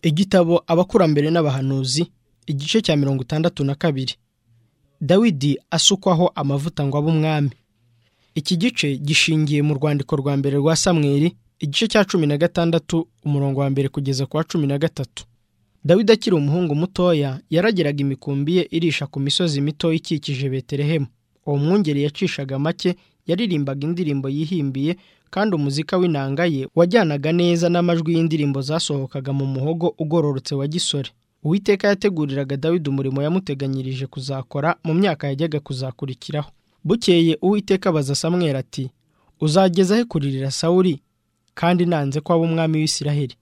igitabo abakurambere n'abahanuzi igice cya mirongo itandatu na kabiri dawidi asukwaho amavuta ngo abe umwami iki gice gishingiye mu rwandiko rwa mbere rwa samweri igice cya cumi na gatandatu umurongo wa mbere kugeza ku wa cumi na gatatu dawidi akiri umuhungu mutoya yarageraga imikumbi ye irisha ku misozi mito ikikije beterehemu uwo mwungeri yacishaga make yaririmbaga indirimbo yihimbiye kandi umuzika w'inanga ye wajyanaga neza n'amajwi y'indirimbo zasohokaga mu muhogo ugororotse wa gisore uwiteka yateguriraga dawidi umurimo yamuteganyirije kuzakora mu myaka yajyaga kuzakurikiraho bukeye uwiteka abaza samwera ati uzageza he kuririra sawuri kandi nanze ko aba umwami w'isiraheli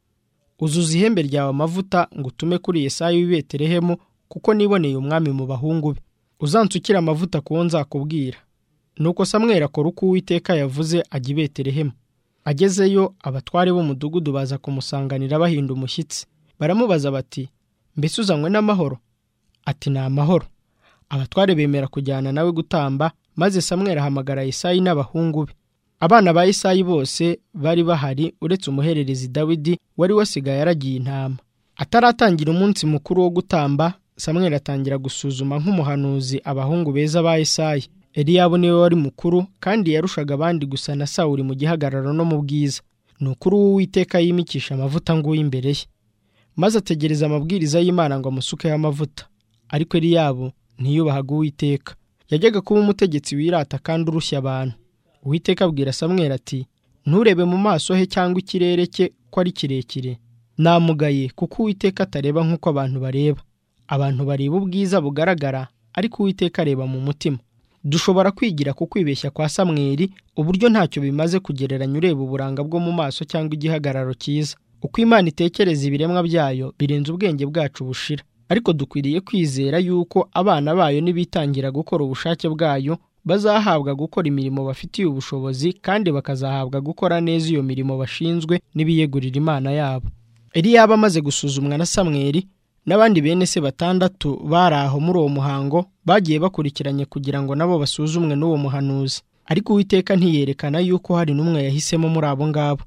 uzuza ihembe ryawe amavuta ngo utume kuri yesayi w'i beterehemu kuko niboneye umwami mu bahungu be uzansukire amavuta ku wo nzakubwira nuko samwera akora uko uwiteka yavuze ajya i beterehemu agezeyo abatware b'umudugudu baza kumusanganira bahinda umushyitsi baramubaza bati mbese uzanywe n'amahoro ati ni amahoro abatware bemera kujyana nawe gutamba maze samwera ahamagara yesayi n'abahungu be abana ba yesayi bose bari bahari uretse umuhererezi dawidi wari wasigaye aragiye intama ataratangira umunsi mukuru wo gutamba samwera atangira gusuzuma nk'umuhanuzi abahungu beza ba yesayi eliyabu niwe wari mukuru kandi yarushaga abandi gusa na sawuri mu gihagararo no mu bwiza ni ukuri uw'uwiteka yimikisha amavuta nguyu imbere ye maze ategereza amabwiriza y'imana ngo amusukeho amavuta ariko eliyabu ntiyubahaga uwiteka yajyaga kuba umutegetsi wirata kandi urushya abantu uwiteka abwira samwera ati nturebe mu maso he cyangwa ikirere cye ko ari kirekire namugaye kuko uwiteka atareba nk'uko abantu bareba abantu bareba ubwiza bugaragara ariko uwiteka areba mu mutima dushobora kwigira ku kwibeshya kwa samweri uburyo ntacyo bimaze kugereranya ureba uburanga bwo mu maso cyangwa igihagararo cyiza uko imana itekereza ibiremwa byayo birenze ubwenge bwacu bushira ariko dukwiriye kwizera yuko abana bayo nibitangira gukora ubushake bwayo bazahabwa gukora imirimo bafitiye ubushobozi kandi bakazahabwa gukora neza iyo mirimo bashinzwe n'ibiyegurira imana yabo eliyaba amaze gusuzumwa na samweri n'abandi bene se batandatu bari aho muri uwo muhango bagiye bakurikiranye kugira ngo nabo basuzumwe n'uwo muhanuzi ariko uwiteka ntiyerekana yuko hari n'umwe yahisemo muri abo ngabo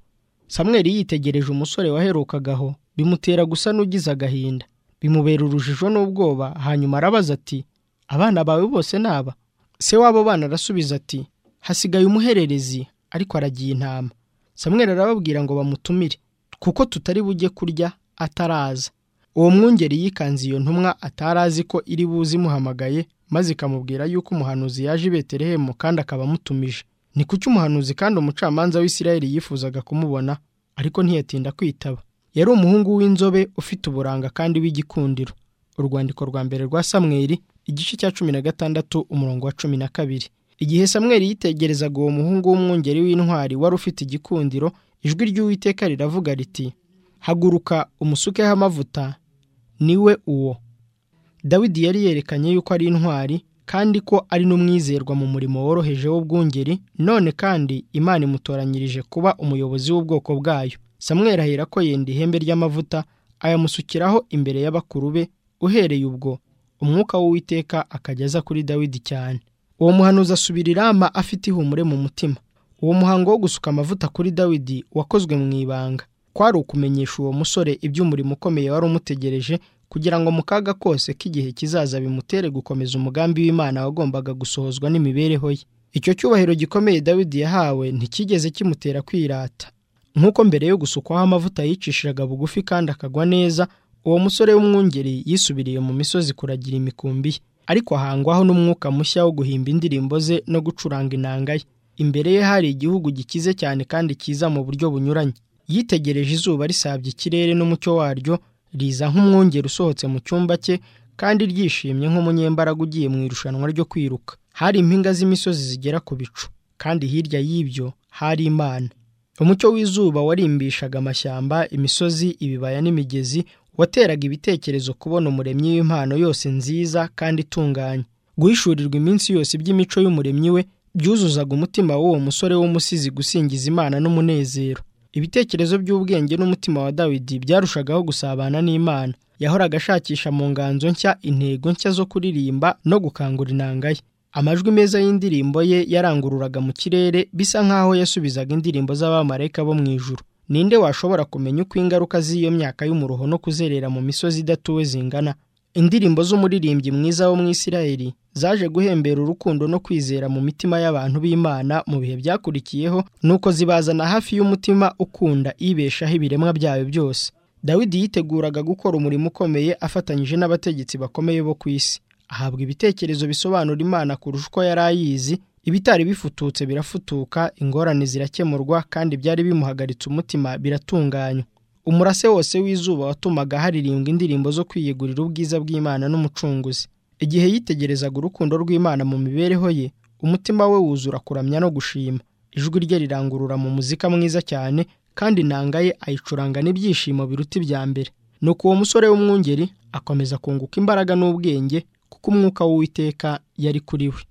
samweri yitegereje umusore waherukagaho bimutera gusa n'ugize agahinda bimubera urujijo n'ubwoba hanyuma arabaza ati abana bawe bose ni aba se w'abo bana arasubiza ati hasigaye umuhererezi ariko aragiye intama samweri arababwira ngo bamutumire kuko tutari bujye kurya ataraza uwo mwungeri yikanze iyo ntumwa atari azi ko iri buze imuhamagaye maze ikamubwira yuko umuhanuzi yaje i beterehemu kandi akaba amutumije ni kuki umuhanuzi kandi umucamanza w'isirayeli yifuzaga kumubona ariko ntiyatinda kwitaba yari umuhungu w'inzobe ufite uburanga kandi w'igikundiro urwandiko rwa mbere rwa samweri igice cya cumi na gatandatu umurongo wa cumi na kabiri igihe samweri yitegerezaga uwo muhungu w'umwungeri w'intwari wari ufite igikundiro ijwi ry'uwiteka riravuga riti haguruka umusukeho amavuta niwe uwo dawidi yari yerekanye yuko ari intwari kandi ko ari n'umwizerwa mu murimo woroheje w'ubwungeri none kandi imana imutoranyirije kuba umuyobozi w'ubwoko bwayo samweri ahera ko yenda ihembe ry'amavuta ayamusukiraho imbere y'abakuru be uhereye ubwo umwuka w'uwiteka akajya aza kuri dawidi cyane uwo muhanuzi asubira i rama afite ihumure mu mutima uwo muhango wo gusuka amavuta kuri dawidi wakozwe mu ibanga kwari ukumenyesha uwo musore iby'umurimo ukomeye wari umutegereje kugira ngo mu kaga kose k'igihe kizaza bimutere gukomeza umugambi w'imana wagombaga gusohozwa n'imibereho ye icyo cyubahiro gikomeye dawidi yahawe ntikigeze kimutera kwirata nk'uko mbere yo gusukwaho amavuta yicishiraga bugufi kandi akagwa neza uwo musore w'umwungeri yisubiriye mu misozi kuragira imikumbi ye ariko ahangwaho n'umwuka mushya wo guhimba indirimbo ze no gucuranga inanga ye imbere ye hari igihugu gikize cyane kandi cyiza mu buryo bunyuranye yitegereje izuba risabye ikirere n'umucyo waryo riza nk'umwungeri usohotse mu cyumba cye kandi ryishimye nk'umunyembaraga ugiye mu irushanwa ryo kwiruka hari impinga z'imisozi zigera ku bicu kandi hirya y'ibyo hari imana umucyo w'izuba warimbishaga amashyamba imisozi ibibaya n'imigezi wateraga ibitekerezo kubona umuremyi w'impano yose nziza kandi itunganye guhishurirwa iminsi yose by'imico y'umuremyi we byuzuzaga umutima w'uwo musore w'umusizi gusingiza imana n'umunezero ibitekerezo by'ubwenge n'umutima wa dawidi byarushagaho gusabana n'imana yahoraga ashakisha mu nganzo nshya intego nshya zo kuririmba no gukangura inanga ye amajwi meza y'indirimbo ye yarangururaga mu kirere bisa nk'aho yasubizaga indirimbo z'abamarayika bo mu ijuru ninde washobora kumenya uko ingaruka z'iyo myaka y'umuruho no kuzerera mu misozi idatuwe zingana indirimbo z'umuririmbyi mwiza wo mu isirayeli zaje guhembera urukundo no kwizera mu mitima y'abantu b'imana mu bihe byakurikiyeho nuko zibazana hafi y'umutima ukunda ibeshaho ibiremwa byayo byose dawidi yiteguraga gukora umurimo ukomeye afatanyije n'abategetsi bakomeye bo ku isi ahabwa ibitekerezo bisobanura imana kurusha uko yari ayizi ibitari bifututse birafutuka ingorane zirakemurwa kandi byari bimuhagaritse umutima biratunganywa umurase wose w'izuba watumaga haririmbwa indirimbo zo kwiyegurira ubwiza bw'imana n'umucunguzi igihe yitegerezaga urukundo rw'imana mu mibereho ye umutima we wuzura kuramya no gushima ijwi rye rirangurura mu muzika mwiza cyane kandi inanga ye ayicuranga n'ibyishimo biruta ibya mbere nuko uwo musore w'umwungeri akomeza kunguka imbaraga n'ubwenge kuko umwuka w'uwiteka yari kuri we